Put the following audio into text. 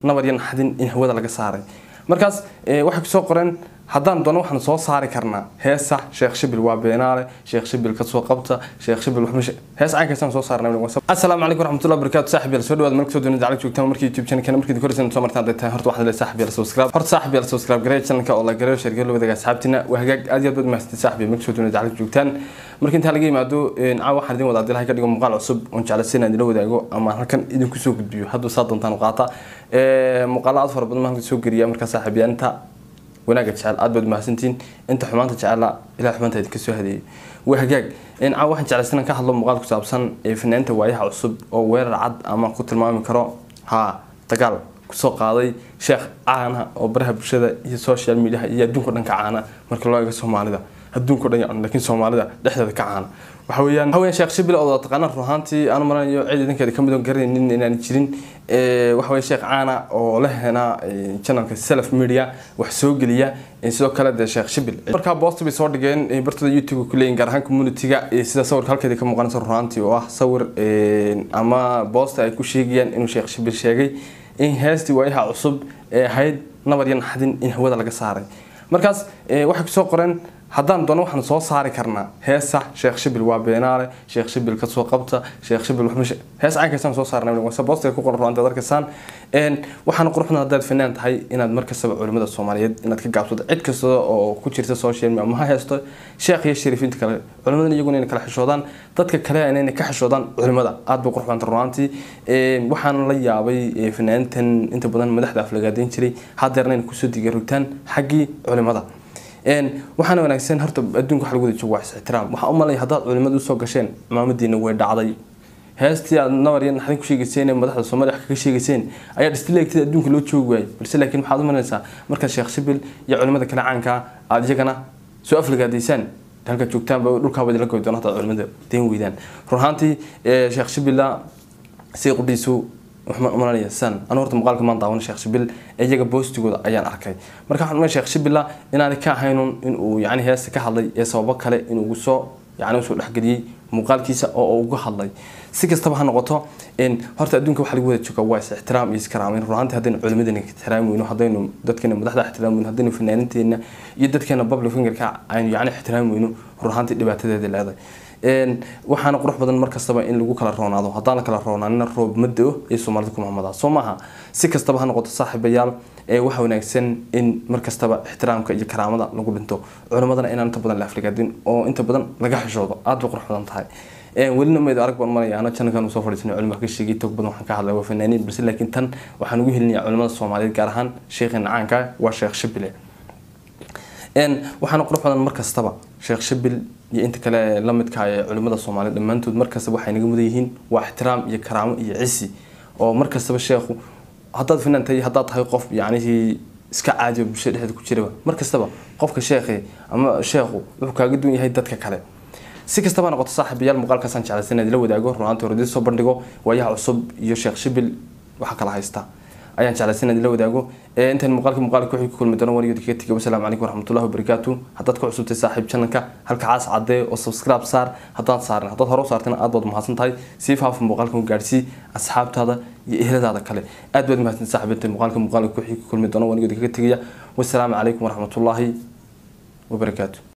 nabar iyo naxdin in hawada laga saaray markaas waxay kusoo qoreen haddaan doono waxaan soo saari karnaa heesa sheekh shibil waa beenaale sheekh shibil kasoo qabta sheekh shibil wax hees caynkaysaan soo saarnay assalaamu calaykum waraxmatullahi wabarakaatu saaxib yaal soo dhawaad meel kasoo doonida jacayl joogtaan markii youtube channelkana markii koraysan soo martaan hadday tahay horta waxaad leedahay saaxib yaal subscribe horta saaxib yaal subscribe gareey channelka oo la gareeyo sheergayo la wadaaga asxaabtina waa hagaag aad iyo aad baad mahadsantied saaxib yaal meel kasoo doonida jacayl joogtaan marka intaa laga yimaado caawa waxaan idin wadaa dilahay ka dhigo muuqaal cusub oon jeclaysan inaan idila wadaago ama halkan idinku soo gudbiyo hadduu saa doontaan u qaata muuqaala aad fara badan ma halkan soo geliya markaa saaxib yaal inta wanaaga jecel aad baad mahadsantihiin inta xumaanta jecela ilaa xumaanta idinka soo hadeeyay waa hagaag caawa waxaan jeclaysan inaan ka hadlo muuqaal ku saabsan fanaaniinta waayaha cusub oo weerar cad ama ku tilmaami karo ha dagaal kusoo qaaday sheekh caana oo baraha bulshada iyo social mediaha iyo adduunka dhan ka caana marka loo eego soomaalida adduunka dhan yacni laakiin soomaalida dhexdeeda ka caana waxa weeyaan waxa weeyaan sheekh shibil oo taqaana ruhaantii aanu maranayo cid idinkeeda ka mid oo garanaynin inaan jirin waxa weeye sheekh caana oo la hena channelka self media wax soo geliya sidoo kale dee sheekh shibil markaa boost bay soo dhigeen bartooda youtube ku leeyihin gaar ahaan communityga sida sawirka halkeeda ka muuqanaysa ruhaantii oo ah sawir ama boosta ay ku sheegayaan inuu sheekh shibil sheegay in heestii waayaha cusub ee ahayd nabar iyo naxdin in hawada laga saaray markaas waxay kusoo qoreen haddaan doono waxaan soo saari karnaa heesa sheekh shibil waa beenaale sheekh shibil kasoo qabta sheekh shibil wax hees caynkaysaan soo saarnay wase boostiga ku qoran ruanta arkaysaan waxaana quruxda haddaad fanaan tahay inaad markastaba culimada soomaaliyeed inaad ka gaabsato cid kasta oo ku jirta social media ama ha heesto sheekh iyo shariifiinta kale culimadan iyaguna inay kala xishoodaan dadka kale inay ka xishoodaan culimada aad bay qurux badanta runaantii waxaana la yaabay fanaanintan inta badan madaxda aflagaadeyn jiray hadeerna inay kusoo digarogtaan xaggii culimada waxaana wanaagsan horta adduunka waxa lagu wada joogo waa is-ixtiraam waxaa u malaya haddaad culimada usoo gasheen maamadiina way dhacday heestii aad nabar iyo naxdin ku sheegayseen ee madaxda soomaaliya wax kaga sheegayseen ayaa dhistileegtida adduunka loo joogi waayay balse laakiin waxaad u malaysaa markaad sheekh shibil iyo culimada kale caanka aad iyagana soo aflagaadaysaan halka joogtaanba dhulkaaba idinla goy doona hadaad culimada deen weydaan run ahaantii sheekh shibilla si qudhiisu umalanaya san anu horta muuqaalka maan daawan sheekh shibil iyaga boostigooda ayaan arkay marka waxaan umay sheekh shibilla inaanay ka ahaynun inuu yani heesta ka hadlay ee sababo kale inuu ugu soo yani usoo dhexgeliyey muuqaalkiisa oo uga hadlay si kastaba ha noqoto horta adduunka waxa lagu wada jooga waa is ixtiraam iyo iskaraameyn runaantii haddaynu culimadeena ixtiraami weyno haddaynu dadkeena madaxda ixtiraami weyno haddaynu fanaaninteena iyo dadkeena public fingerka aynu yani ixtiraami weyno runaantii dhibaatadeeda leedahay waxaana qurux badan markastaba in lagu kala roonaado haddaan la kala roonaanina roob ma da-o ee soomaalida ku mahmadaa soo maaha si kastaba ha noqoto saaxiibayaal waxa wanaagsan in markastaba ixtiraamka iyo karaamada lagu dhinto culimadana inaan inta badan la afligaadin oo inta badan laga xishoodo aad bay qurux badan tahay welina meed arag baan maraya ana channelkan soo fadhiisanay culimada ka sheegay tog badan waxaan ka hadlay waa fanaaniin balse laakiin tan waxaan ugu helinayaa culimada soomaaliyeed gaar ahaan sheekheena caanka waa sheekh shibile waxaana qurux badan markastaba sheekh shibil iyo inta kale la midka ee culimada soomaaliyeed dhammaantood markastaba waxay naga mudan yihiin waa ixtiraam iyo karaamo iyo cisi oo markastaba sheekhu haddaad fanaan tahay haddaad tahay qof yacnihii iska caadiyo bulshada dhexdeeda ku jiraba markastaba qofka sheekhe ama sheekhu wuxuu kaaga duwan yahay dadka kale si kastaba noqoto saaxiibayaal muuqaalkaasaan jeclaysan inaad ila wadaago runaantii hore soo bandhigo waayaha cusub iyo sheekh shibil waxa kala haysta ayaan jeclaysan inaad ila wadaago intaan muuqaalka muuqaalka wixii ku kulmi doono wariyada kaga tegay wasalaamu calaykum waraxmatullahi wabarakaatu haddaad ku cusubtay saaxiib channelka halka caas caddee oo subscribe saar haddaad saarin haddaad hore u saartana aad baad mahadsan tahay sii faafa muuqaalka u gaadsii asxaabtaada iyo eheladaada kale aad baad mahadsan saaxiib inta muuqaalka muuqaalka wixii ku kulmi doono wariyada kaga tegaya wasalaamu calaykum waraxmatullaahi wabarakaatu